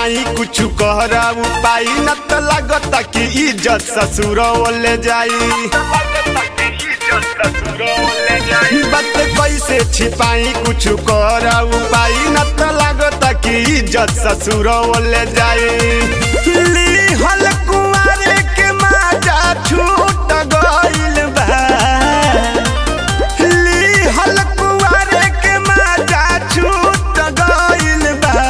छिपाई कुछ कहरा उपाय न त लागत कि इज्जत ससुर ले जाई बात कैसे छिपाई कुछ कहरा उपाय न त लागत कि इज्जत ससुर ले जाई ली हल कुआरे के माजा छूट गइल बा ली हल कुआरे के माजा छूट गइल बा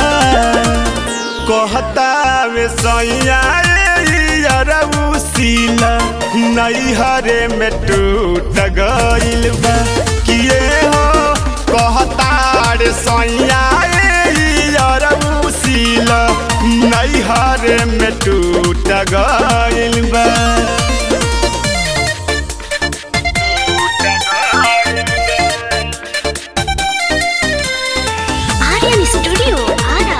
कहता वे सैया अरऊ सीला नैहरे में टूट गइल बा किए हो कहता रे सैया अरऊ सीला नैहरे में टूट गइल बा आर्यन स्टूडियो आरा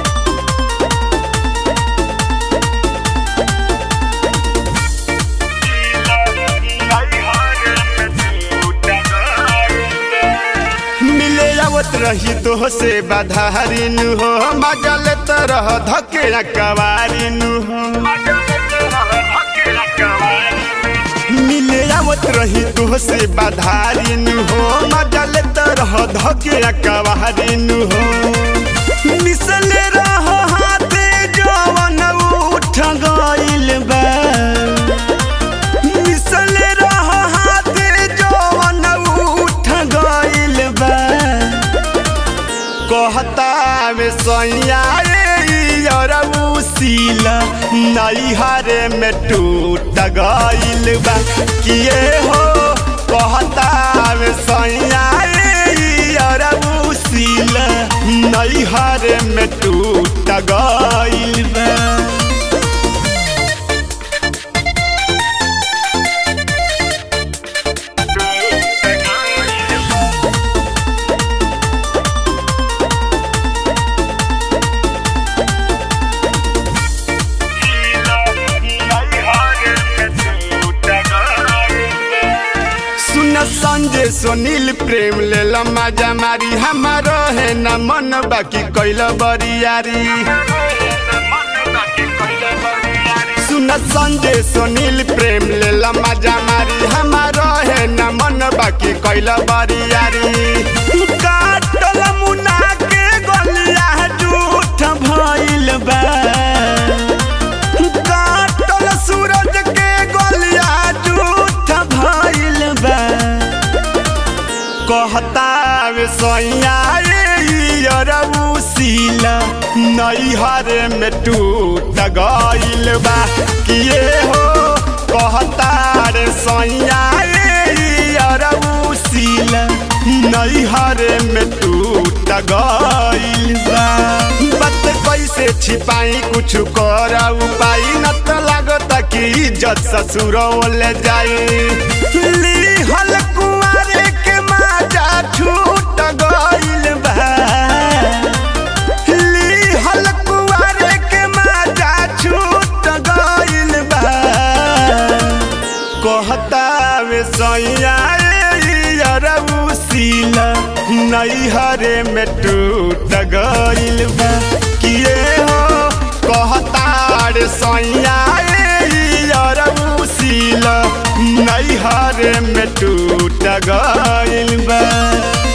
मिले आवत रही तो से बाधारिन हो मजा लेत रह धके कवारिन हो मिले आवत रही तो से बाधारिन हो मजा लेत रह धके कवारिन हो मिसले रह हाथे जवन उठ गइल बा मिसले रह हाथे जवन उठ गइल बा कहता में सैया अरऊ सीला नैहरे में टूट गइल बा किए हो कहता में सैया अरऊ सीला नैहरे में टूट गइल बा सुन संजय सुनील प्रेम ले मजा मारी हमारो है न मन बाकी कैल बरियारी सुन संजय सुनील प्रेम ले मजा मारी हमारो है न मन बाकी कैल बरियारी काटल मुना के गलिया झूठ भइल बा काटल सूरज के गलिया झूठ भइल बा कहता वे सैया अरऊ सीला नैहरे में टूट गइल बा किए हो कहता रे सैया अरऊ सीला नैहरे में टूट गइल बा बात कैसे छिपाई कुछ कर उपाय न त लागत कि इज्जत ससुर ले जाई ली हल कुआरे के माजा छूट गइल बा ली हल कुआरे के माजा छूट गइल बा कहता वे सैया अरऊ सीला नैहरे में टूट गइल बा किए हो कहता रे सैया अरऊ सीला नैहरे में टूट गइल बा